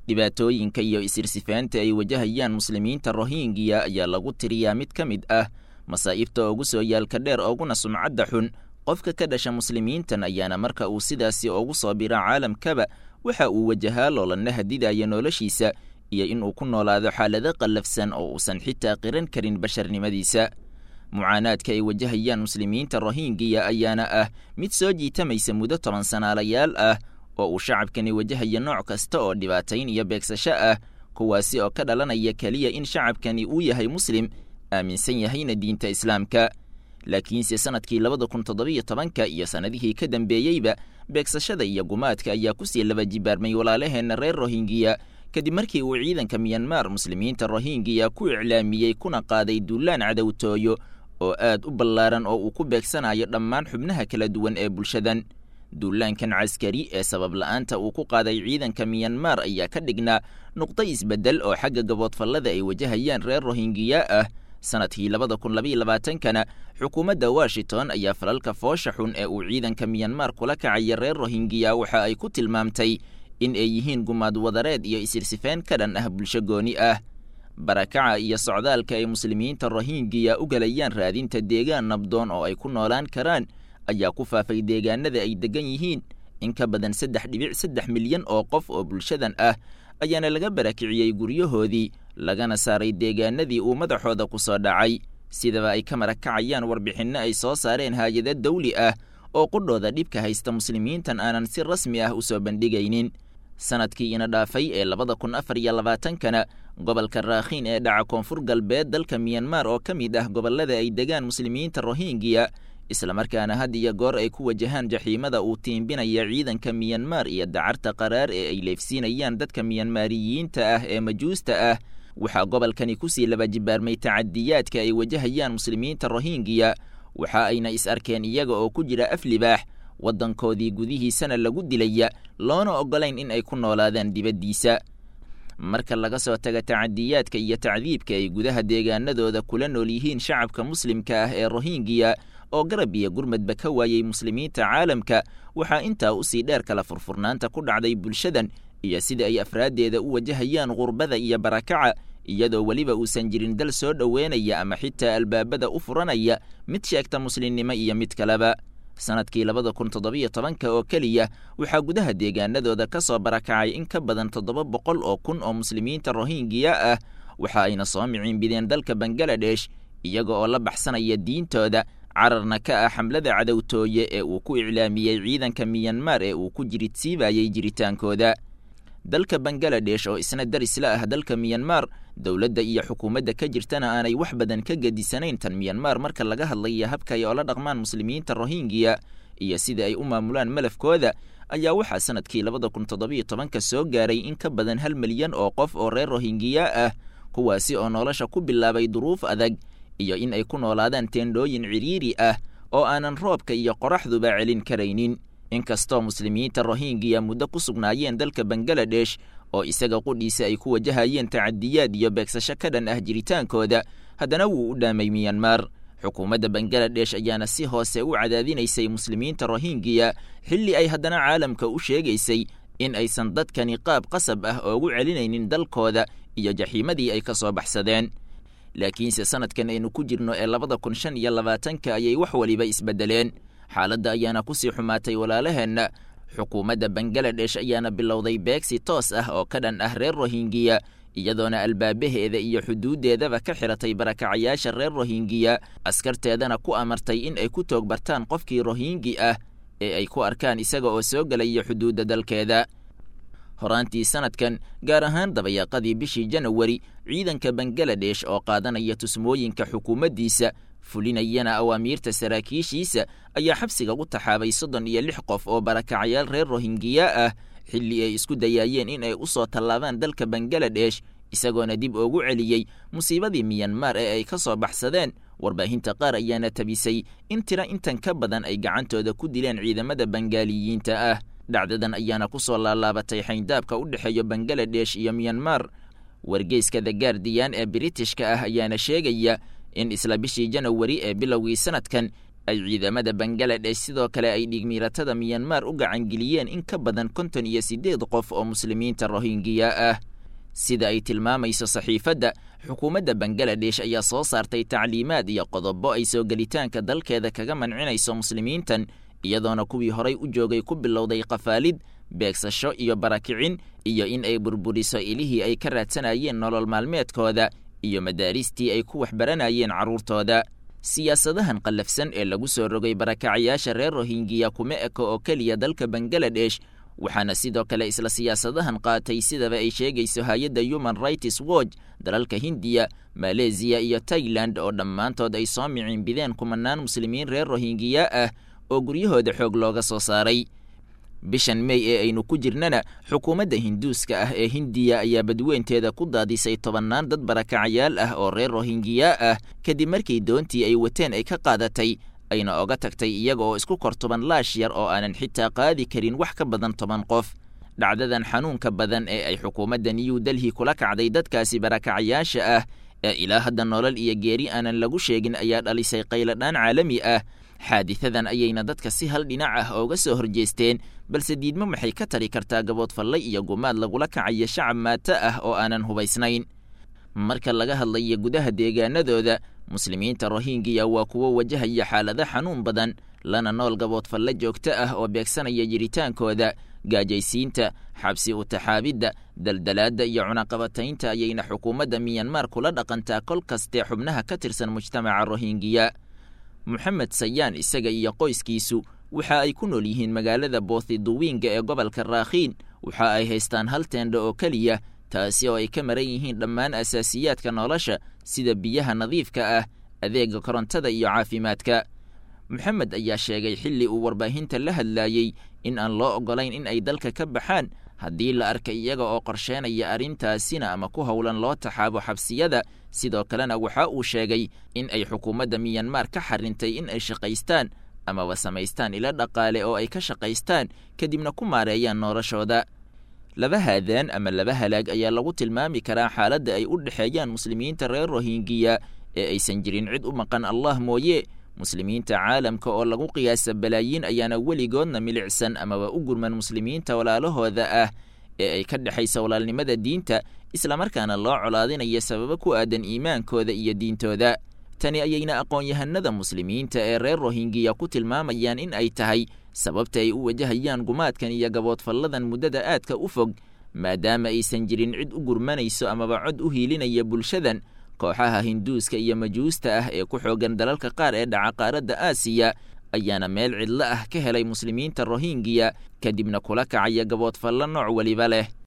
dhibaatooyinka iyo isirsifaanta ay wajahayaan muslimiinta rohingya ayaa lagu tiriyaa mid ka mid ah masaa'ibta ugu soo yaalka dheer ooguna sumcadda xun qofka ka dhasha muslimiintan ayaana marka uu sidaasi ugu soo bira caalamkaba waxa uu wajahaa loolanna hadidaya noloshiisa iyo inuu ku noolaado xaalado qallafsan oo uusan xitaa qiran karin basharnimadiisa mucaanaadka ay wajahayaan muslimiinta rohingya ayaana ah mid soo jiitamaysa muddo toban sanaalayaal ah oo uu shacabkani wajahaya nooc kasta oo dhibaatayn iyo beegsasho ah kuwaasi oo ka dhalanaya keliya in shacabkani uu yahay muslim aaminsan yahayna diinta islaamka laakiinse sanadkii labada kun toddobiyo tobanka iyo sannadihii ka dambeeyeyba beegsashada iyo gumaadka ayaa kusii laba jibaarmay walaalaheenna reer rohingya kadib markii uu ciidanka miyanmar muslimiinta rohingya ku iclaamiyey kuna qaaday duulaan cadowtooyo oo aad u ballaaran oo uu ku beegsanayo dhammaan xubnaha kala duwan ee bulshadan duulaankan caskari ee sabab la'aanta uu ku qaaday ciidanka miyanmar ayaa ka dhignaa nuqdo isbeddel oo xagga gaboodfallada ay wajahayaan reer rohingya ah sanadkii labada kun labaiyo labaatankana xukuumadda washington ayaa falalka foosha xun ee uu ciidanka miyanmar kula kacaya reer rohingya waxa ay ku tilmaamtay in ay yihiin gumaad wadareed iyo isirsifeen ka dhan ah bulsho gooni ah barakaca iyo socdaalka ay muslimiinta rohingya u galayaan raadinta deegaan nabdoon oo ay ku noolaan karaan ayaa ku faafay deegaanada ay degan yihiin in ka badan saddex dhibic saddex milyan oo qof oo bulshadan ah ayaana laga barakiciyey guryahoodii lagana saaray deegaanadii uu madaxooda ku soo dhacay sidaba ay ka marakacayaan warbixinno ay soo saareen haayado dawli ah oo qudhooda dhibka haysta muslimiintan aanan si rasmi ah u soo bandhigaynin sanadkii ina dhaafay ee labada kun afar iyo labaatankana gobolka raakhiin ee dhaca koonfur galbeed dalka miyanmar oo ka mid ah gobollada ay degaan muslimiinta rohingya islamarkaana had iyo goor ay ku wajahaan jaxiimada uu tiimbinaya ciidanka miyanmar iyo dacarta qaraar ee ay leefsiinayaan dadka miyanmaariyiinta ah ee majuusta ah waxaa gobolkani kusii laba jibaarmay tacadiyaadka ay wajahayaan muslimiinta rohingya waxa ayna is arkeen iyaga oo ku jira af libaax waddankoodii gudihiisana lagu dilaya loona oggolayn in ay ku noolaadaan dibaddiisa marka laga soo taga tacadiyaadka iyo tacdiibka ay gudaha deegaanadooda kula nool yihiin shacabka muslimka ah ee rohingya oo garab iyo gurmadba ka waayey muslimiinta caalamka waxaa intaa usii dheer kala furfurnaanta ku dhacday bulshadan iyo sida ay afraaddeeda u wajahayaan qurbada iyo barakaca iyadoo weliba uusan jirin dal soo dhoweynaya ama xitaa albaabada u furanaya mid sheegta muslimnimo iyo mid kaleba sanadkii labada kun toddobiyo tobanka oo keliya waxaa gudaha deegaanadooda ka soo barakacay in ka badan toddoba boqol oo kun oo muslimiinta rohingya ah waxa ayna soo miciinbideen dalka bangaladesh iyaga oo la baxsanaya diintooda cararna ka ah xamlada cadowtooye ee uu ku iclaamiyey ciidanka miyanmar ee uu ku jiridsiibayey jiritaankooda dalka bangaladesh oo isna darisla ah dalka miyanmar dowladda iyo xukuumadda ka jirtana aanay wax badan ka gedisanayn tan miyanmar marka laga hadlaya habka ay oola dhaqmaan muslimiinta rohingya iyo sida ay u maamulaan malafkooda ayaa waxaa sanadkii labada kun toddobiyo tobanka soo gaaray in ka badan hal milyan oo qof oo reer rohingya ah kuwaasi oo nolosha ku bilaabay duruuf adag iyo in ay ku noolaadaan teendhooyin cidhiiri ah oo aanan roobka iyo qoraxduba celin karaynin inkastoo muslimiinta rohingya muddo ku sugnaayeen dalka bangaladesh oo isaga qudhiisa ay ku wajahayeen tacadiyaad iyo beegsasho ka dhan ah jiritaankooda haddana wuu u dhaamay miyanmar xukuumadda bangaladesh ayaana si hoose u cadaadinaysay muslimiinta rohingya xilli ay haddana caalamka u sheegaysay in aysan dadkani qaab qasab ah oogu celinaynin dalkooda iyo jaxiimadii ay ka soo baxsadeen laakiinse sanadkan aynu ku jirno ee labada kun shan iyo labaatanka ayay wax weliba isbeddeleen xaaladda ayaana kusii xumaatay walaalaheenna xukuumadda bangaladesh ayaana bilowday beegsi toos ah oo ka dhan ah reer rohingya iyadoona albaabaheeda iyo xuduuddeedaba ka xiratay barakacayaasha reer rohingya askarteedana ku amartay in ay ku toog bartaan qofkii rohingi ah ee ay ku arkaan isaga oo soo gelaya xuduudda dalkeeda horaantii sanadkan gaar ahaan dabayaaqadii bishii janawari ciidanka bangaladesh oo qaadanaya tusmooyinka xukuumaddiisa fulinayana awaamiirta saraakiishiisa ayaa xabsiga u taxaabay soddon iyo lix qof oo barakacayaal reer rohingya ah xilli ay isku dayaayeen in ay u soo tallaabaan dalka bangaladesh isagoona dib ugu celiyey musiibadii miyanmar ee ay ka soo baxsadeen warbaahinta qaar ayaana tabisay in tira intan ka badan ay gacantooda ku dileen ciidamada bangaaliyiinta ah dhacdadan ayaana ku soo laalaabatay xayndaabka u dhexeeya bangaladesh iyo miyanmar wargeyska the guardiyan ee britishka ah ayaana sheegaya in isla bishii janawari ee bilowgii sanadkan ay ciidamada bangaladesh sidoo kale ay dhigmiiratada miyanmar u gacangeliyeen in ka badan konton iyo siddeed qof oo muslimiinta rohingiya ah sida ay tilmaamayso saxiifadda xukuumadda bangaladesh ayaa soo saartay tacliimaad iyo qodobo ay soo gelitaanka dalkeeda kaga mancinayso muslimiintan iyadoona kuwii horay u joogay ku bilowday qafaalid beegsasho iyo barakicin iyo in ay burburiso ilihii ay ka raadsanayeen nolol maalmeedkooda iyo madaaristii ay ku waxbaranayeen carruurtooda siyaasadahan qallafsan ee lagu soo rogay barakacayaasha reer rohingiya kuma eko oo keliya dalka bangaladesh waxaana sidoo kale isla siyaasadahan qaatay sidaba ay sheegayso hay-adda human rights watch dalalka hindiya maleesiya iyo tailand oo dhammaantood ay soo miciinbideen kumanaan muslimiin reer rohingiya ah oo guryahooda xoog looga soo saaray bishan mey ee aynu ku jirnana xukuumadda hinduuska ah ee hindiya ayaa badweynteeda ku daadisay tobannaan dad barakacayaal ah oo reer rohingiya ah kadib markii doontii ay wateen ay ka qaadatay ayna oga tagtay iyaga oo isku kor toban laash yar oo aanan xitaa qaadi karin wax ka badan toban qof dhacdadan xanuunka badan ee ay xukuumadda new delhi kula kacday dadkaasi barakacayaasha ah ee ilaa hadda nolol iyo geeri aanan lagu sheegin ayaa dhalisay qayladhaan caalami ah xaadisadan ayayna dadka si hal dhinac ah ooga soo horjeesteen balse diidmo maxay ka tari kartaa gaboodfallay iyo gumaad lagula kacayo shacab maato ah oo aanan hubaysnayn marka laga hadlayo gudaha deegaanadooda muslimiinta rohingiya waa kuwo wajahaya xaalado xanuun badan lana nool gaboodfalle joogto ah oo beegsanaya jiritaankooda gaajaysiinta xabsi utaxaabidda daldalaadda iyo cunaqabataynta ayayna xukuumadda miyanmar kula dhaqantaa kol kastee xubnaha ka tirsan mujtamaca rohingiya moxamed sayaan isaga iyo qoyskiisu waxa ay ku nool yihiin magaalada boothiduwiinga ee gobolka raakhiin waxa ay haystaan hal teendha oo keliya taasi oo ay ka maran yihiin dhammaan asaasiyaadka nolosha sida biyaha nadiifka ah adeega korontada iyo caafimaadka moxamed ayaa sheegay xilli uu warbaahinta la hadlaayey in aan loo oggolayn in ay dalka ka baxaan haddii la arka iyaga oo qorsheenaya arrintaasina ama ku howlan loo taxaabo xabsiyada sidoo kalena waxa uu sheegay in ay xukuumadda miyanmar ka xarintay in ay shaqaystaan amaba samaystaan ilo dhaqaale oo ay ka shaqaystaan kadibna ku maareeyaan noloshooda laba haadaan ama laba halaag ayaa lagu tilmaami karaa xaaladda ay u dhexeeyaan muslimiinta reer rohingiya ee aysan jirin cid u maqan allah mooye muslimiinta caalamka oo lagu qiyaasa balaayiin ayaana weligoodna milicsan amaba u gurman muslimiinta walaalahooda ah ee ay ka dhexaysa walaalnimada diinta islamarkaana loo colaadinayo sababo ku aadan iimaankooda iyo diintooda tani ayayna aqoon-yahanada muslimiinta ee reer rohingiya ku tilmaamayaan in ay tahay sababta ay u wajahayaan gumaadkan iyo gaboodfalladan muddada aadka u fog maadaama aysan jirin cid u gurmanayso amaba cod u hiilinaya bulshadan kooxaha hinduuska iyo majuusta ah ee ku xoogan dalalka qaar ee dhaca qaaradda aasiya ayaana meel cidlo ah ka helay muslimiinta rohingiya kadibna kula kacaya gaboodfallo nooc weliba leh